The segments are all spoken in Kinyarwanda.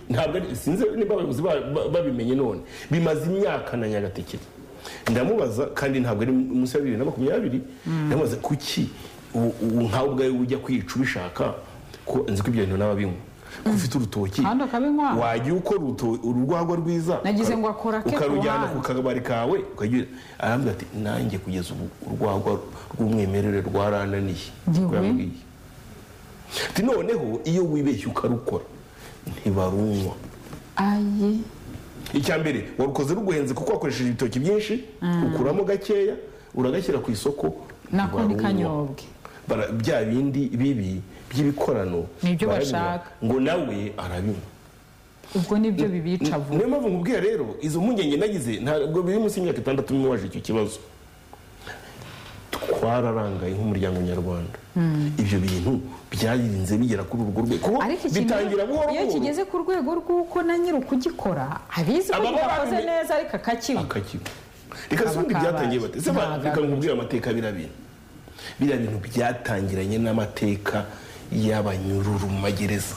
ntabwo ari sinzi niba abayobozi ba- ba- babimenye none bimaze imyaka na nyagatekera ndamubaza kandi ntabwo ari munsi ya bibiri na makumyabiri ndamubaza kuki u- u- nkawe ubwawe ujya kwica ubishaka ko nzi ko ibyo bintu n'ababinywa ko ufite urutoki Kandi ukabinywa. wajya ukora uruto- urwagwa rwiza Nagize uka- ngo akora ake ukarujyana ku ku kabari kawe ukagira arambwira ati nanjye kugeza ubu urwagwa rw'umwimerere rwarananiye Jyewe? Ko yambwiye. Ati, noneho iyo wibeshye ukarukora ntibarunywa ayi icya mbere warukoze ruguhenze kuko wakoresheje ibitoki byinshi ukuramo gakeya uragashyira ku isoko nako ntibarunywa. ntikanyobwe Bara- bya bindi bibi by'ibikorano Nibyo barabinywa, bashaka. ngo nawe arabinywa ubwo nibyo bibica vuba niyo mpamvu nkubwira rero izo mpungenge nagize ntabwo biri munsi y'imyaka itandatu n'umwe waje icyo kibazo twararangaye nk'umuryango nyarwanda ibyo bintu byarinze bigera kuri urwo rwego kuko ariko ikintu bitangira buhoro iyo buhoro kigeze ku rwego rw'uko na nyiri ukugikora abizi ko Aba kidakoze babimenye. neza ariko akakibwa akakigo reka si ubundi kabaye. byatangiye bate se Ntabwo reka ari. nkubwire amateka biriya bintu biriya bintu byatangiranye n'amateka y'abanyururumagereza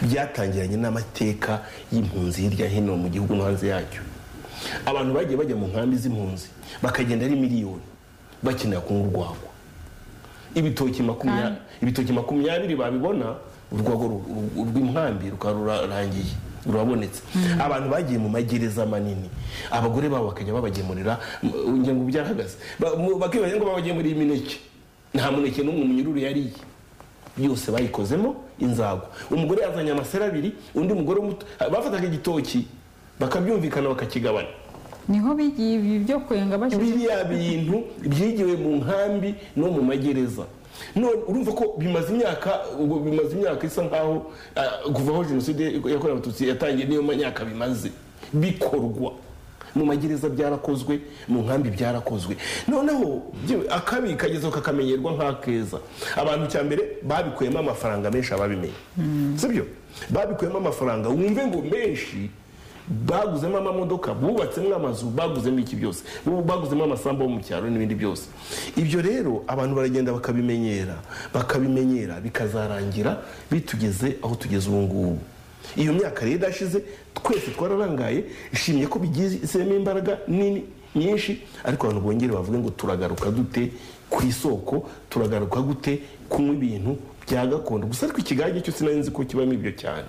byatangiranye n'amateka y'impunzi hirya hino mu gihugu no hanze yacyo abantu bagiye bajya mu nkambi z'impunzi bakagenda ari miliyoni bakenera kunywa urwagwa ibitoki makumyabiri ibitoki makumyabiri babibona urwego ru- ru- rw'inkambi rukaba rurangiye rurabonetse abantu bagiye mu magereza manini abagore babo bakajya babagemurira m- ngira ngo byarahagaze Ba- mu- bakibaza ngo babagemuriye imineke nta muneke n'umwe umunyururu yariye yose bayikozemo inzago umugore yazanye amasera abiri undi mugore muto bafataga igitoki bakabyumvikana bakakigabana niho bigiye ibi byo kwenga bashyize biriya bintu byigiwe mu nkambi no mu magereza none urumva ko bimaze imyaka ubwo bimaze imyaka isa nkaho ah, kuva aho jenoside yakorewe abatutsi yatangiye niyo myaka bimaze bikorwa mu magereza byarakozwe mu nkambi byarakozwe noneho bye- akabi kagezeho kakamenyerwa nk'akeza abantu cya mbere babikuyemo amafaranga menshi ababimenye sibyo babikuyemo amafaranga wumve ngo menshi baguzemo amamodoka bubatsemo amazu baguzemo iki byose bu- baguzemo amasambu yo mu cyaro n'ibindi byose ibyo rero abantu baragenda bakabimenyera bakabimenyera bikazarangira bitugeze aho tugeze ubu ngubu iyo myaka rero idashize twese twararangaye ishimye ko bigizemo imbaraga nini nyinshi ariko abantu bongere bavuge ngo turagaruka dute ku isoko turagaruka gute kunywa ibintu bya gakondo gusa ariko ikigage cyo sinari nzi ko kibamo ibyo cyane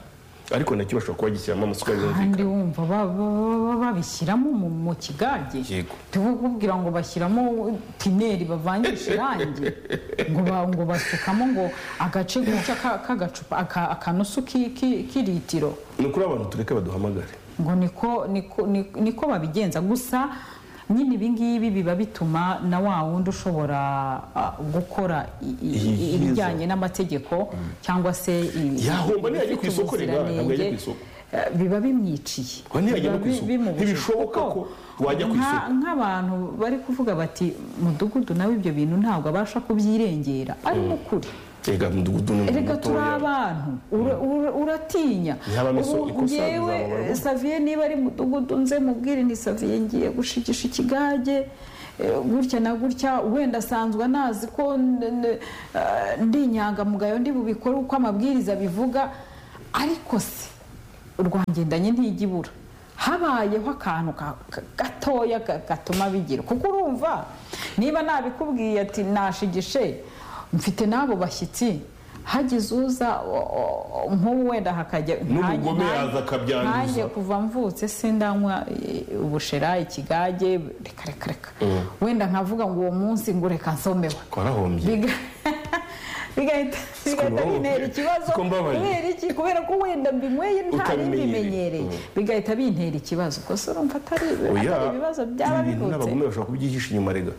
ariko nacyo bashobora kuba gishyiramo amasukari yumvikana kandi wumva ba- ba- ba- babishyiramo mu mu kigage Yego. tukubwira ngo bashyiramo tineri bavangisha irangi ngo ba- ngo basukamo ngo agace gutya ka- k'agacupa aka- akanusu ki- ki- k'ilitiro ni ukuri abantu tureke baduhamagare ngo niko niko niko- niko babigenza gusa nyine ibingibi biba bituma na wa wundi ushobora ah, gukora i- i- Iyi- ibijyanye n'amategeko cyangwa se i- Yahomba ntiyajya ku ibifite isoko reba, ntabwo yajya ku ubuziranenge, isoko. eh, biba bimwiciye Ngo ntiyajya no Biba ku bi- isoko. bimubujije. Ntibishoboka Kuko ko wajya ku nka- isoko. nk'abantu bari kuvuga bati mudugudu nawe ibyo bintu ntabwo abasha kubyirengera ari mu kuri rega mudugudu ni reka turi mutoya. abantu ura- ura- uratinya Ntihaba n'iso- Ubu ikosa njyewe rizababarwa. saviye niba ari mudugudu nze mubwire ni saviye ngiye gushigisha ikigage eh, gutya na gutya wenda asanzwe anazi ko n- n- eh, ndi inyangamugayo ndi bubikore uko amabwiriza bivuga ariko se urwangendanye ntijya ibura habayeho akantu ka- ka- gatoya ga- gatuma bigira kuko urumva niba nabikubwiye ati nashigishe mfite n'abo bashyitsi hagize uza o- o- nk'ubu wenda hakajya N'umugome nanjye- yaza akabyanduza. nanjye kuva mvutse sindanywa eh, ubushera ikigage reka reka reka wenda nkavuga ngo uwo munsi ngo reka nsomeho twarahombye biga- bigahita bigahita mbabaye. bintera ikibazo Siko mbabaye. kubera iki kubera ko wenda mbinyweye nta Utabimenyereye. bimenyereye bigahita bintera ikibazo gusa urumva atari oya atari ibibazo byaba ibi bintu bivutse n'abagome bashobora kubyihisha inyuma rega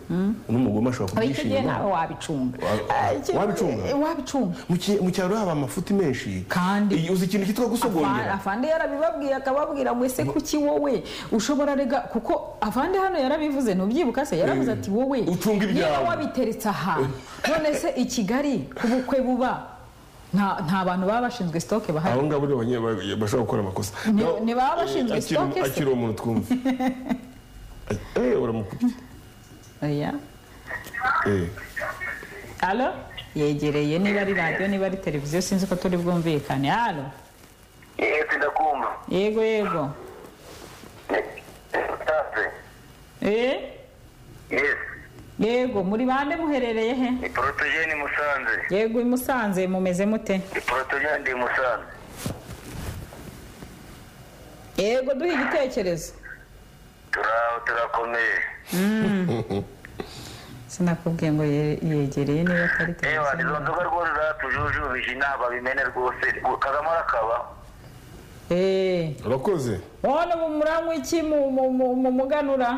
n'umugome ashobora aho kubyihisha icyo gihe inyuma nawe wabicunga Wa- Ah, icyo- wabicunga? eh, wabicunga Mu cy- mu cyaro haba amafuti menshi Kandi- Iyi- uzi ikintu cyitwa Afa- gusogongera afande yarabibabwiye akababwira ngo ese kuki wowe ushobora rega kuko afande hano yarabivuze ntubyibuka se yaravuze ati wowe Ucunga ibyawe. niba wabiteretse ahantu none se i kigali ku bukwe buba nta nta bantu baba bashinzwe sitoke bahari abo ngabo ni abanye- ba- bashobora gukora amakosa Ni- Naho- ni baba bashinzwe akiri- stock se? akiri umuntu twumva eh uramukubye oya eh alo yegereye niba ari radiyo niba ari televiziyo sinzi ko turi bwumvikane alo yesi ndakumva yego yego tafe eh yesi yego muri bande muherereye he ni porotogeni musanze yego i musanze mumeze mute ni porotogeni ndi musanze yego duhe igitekerezo turaho turakomeye sinakubwiye ngo ye- yegereye niba atari yewe televiziyo izo nzoga rwose zatujujubije inama bimene rwose kagame arakaba eh urakoze wowe ubu muranywa iki mu- mu- mu- mu muganura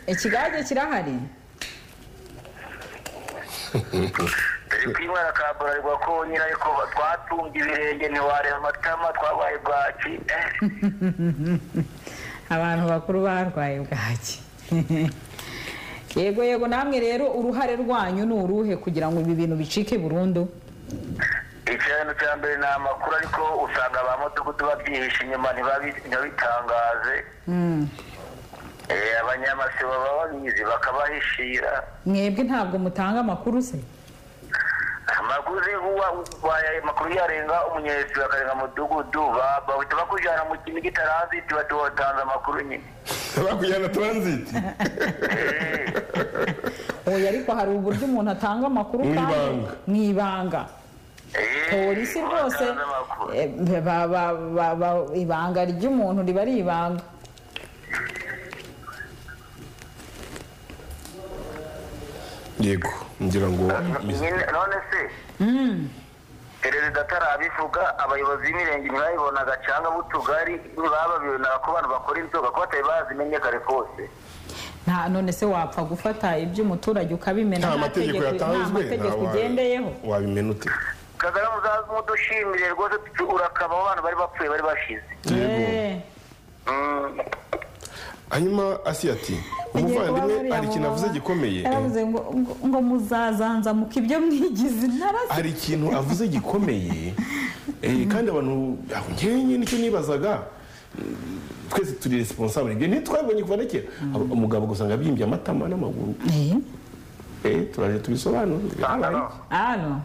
ikigage kirahari turi kwimara ka burarirwa ko nyine ariko twatunga ibirenge ntiwareba amatama twabaye bwaki eh abantu bakuru barwaye bwaki yego yego namwe rero uruhare rwanyu ni uruhe kugira ngo ibi bintu bicike burundu ikintu cya mbere ni amakuru ariko usanga ba mudugudu babyihishe inyuma ntibabi- ntibabitangaze Eh, abanyamasibo baba babizi bakabahishira mwebwe ntabwo mutanga amakuru se amakuru uwa waye amakuru yarenga umunyesi bakarenga mudugudu ba- bahita bakujyana mu kintu kitaranziti batuwatanze amakuru nyine bakujyana taransiti Eh, oya ariko hari uburyo umuntu atanga amakuru Mu kandi ibanga. mu ibanga eh, polisi rwose batanze amakuru. eh, ba- ba- ba- ba- ibanga ry'umuntu riba ari ibanga yego ngira ngo Nyine- none se perezida atarabivuga abayobozi b'imirenge ntibayibonaga cyangwa b'utugari ntibababibonera ko abantu bakora inzoga ko batari bazimenye kare kose nta none se wapfa gufata iby'umuturage ukabimena nta mategeko tegeko- yatanzwe nta mategeko ugendeyeho wabimena ute kagame muzaze umudushimire rwose tu- urakabaho abantu bari bapfuye bari bashize yego Eh, Mm. hanyuma asi ati hagiye kuba umuvandimwe bariya hari ikintu avuze mumama gikomeye yaravuze ngo ngo- ngo muzazanzamuka ibyo mwigize intarasi hari ikintu avuze gikomeye eh, kandi abantu aho njyewe nyine icyo nibazaga mm, twese turi responsable ibyo ntitwabonye kuva na kera Abo- umugabo ugasanga abyimbye amatama n'amaguru Eh, turaje tubisobanure Aha. Habaye. ano